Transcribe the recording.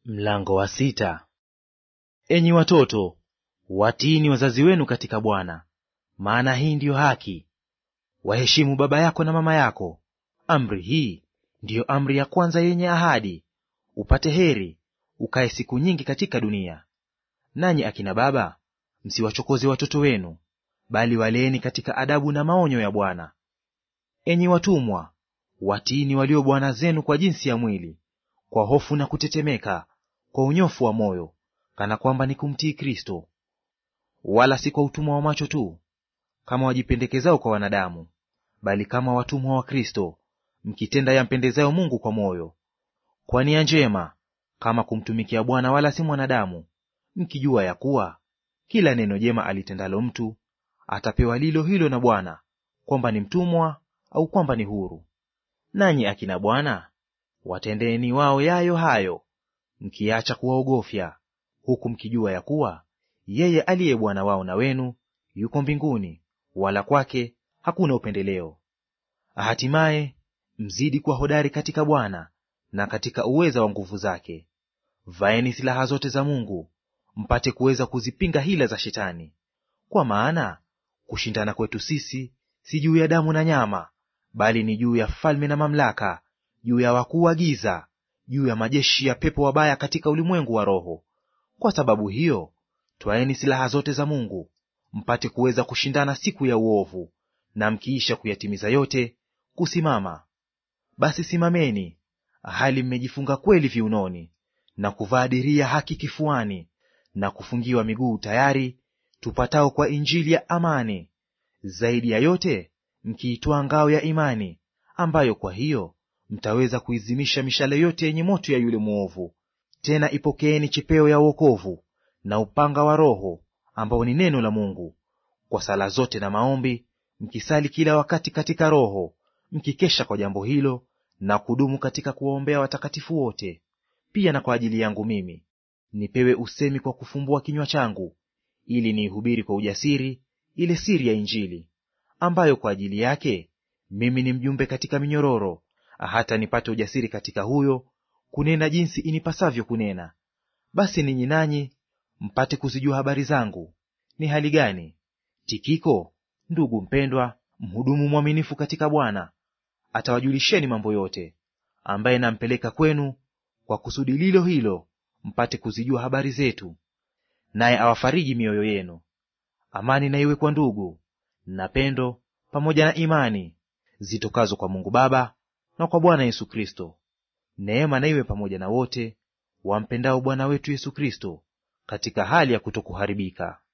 Mlango wa sita. Enyi watoto, watiini wazazi wenu katika Bwana, maana hii ndiyo haki. Waheshimu baba yako na mama yako. Amri hii ndiyo amri ya kwanza yenye ahadi, upate heri, ukae siku nyingi katika dunia. Nanyi akina baba, msiwachokoze watoto wenu, bali waleeni katika adabu na maonyo ya Bwana. Enyi watumwa, watiini walio bwana zenu kwa jinsi ya mwili, kwa hofu na kutetemeka, kwa unyofu wa moyo, kana kwamba ni kumtii Kristo; wala si kwa utumwa wa macho tu, kama wajipendekezao kwa wanadamu, bali kama watumwa wa Kristo, mkitenda yampendezayo Mungu kwa moyo. Kwa nia njema, kama kumtumikia Bwana, wala si mwanadamu, mkijua ya kuwa kila neno jema alitendalo mtu atapewa lilo hilo na Bwana, kwamba ni mtumwa au kwamba ni huru. Nanyi akina bwana, watendeeni wao yayo hayo, mkiacha kuwaogofya, huku mkijua ya kuwa yeye aliye Bwana wao na wenu yuko mbinguni, wala kwake hakuna upendeleo. Hatimaye mzidi kuwa hodari katika Bwana na katika uweza wa nguvu zake. Vaeni silaha zote za Mungu, mpate kuweza kuzipinga hila za Shetani. Kwa maana kushindana kwetu sisi si juu ya damu na nyama, bali ni juu ya falme na mamlaka, juu ya wakuu wa giza, juu ya majeshi ya pepo wabaya katika ulimwengu wa roho. Kwa sababu hiyo, twaeni silaha zote za Mungu, mpate kuweza kushindana siku ya uovu, na mkiisha kuyatimiza yote, kusimama. Basi simameni, hali mmejifunga kweli viunoni, na kuvaa diria haki kifuani, na kufungiwa miguu tayari, tupatao kwa injili ya amani. Zaidi ya yote mkiitwaa ngao ya imani, ambayo kwa hiyo mtaweza kuizimisha mishale yote yenye moto ya yule mwovu. Tena ipokeeni chepeo ya wokovu na upanga wa Roho, ambao ni neno la Mungu, kwa sala zote na maombi mkisali kila wakati katika Roho, mkikesha kwa jambo hilo na kudumu katika kuwaombea watakatifu wote. Pia na kwa ajili yangu mimi, nipewe usemi kwa kufumbua kinywa changu, ili niihubiri kwa ujasiri ile siri ya Injili, ambayo kwa ajili yake mimi ni mjumbe katika minyororo, hata nipate ujasiri katika huyo kunena jinsi inipasavyo kunena. Basi ninyi nanyi mpate kuzijua habari zangu ni hali gani. Tikiko ndugu mpendwa, mhudumu mwaminifu katika Bwana, atawajulisheni mambo yote, ambaye nampeleka kwenu kwa kusudi lilo hilo, mpate kuzijua habari zetu, naye awafariji mioyo yenu. Amani na iwe kwa ndugu na pendo pamoja na imani zitokazo kwa Mungu Baba na kwa Bwana Yesu Kristo. Neema na iwe pamoja na wote wampendao Bwana wetu Yesu Kristo katika hali ya kutokuharibika.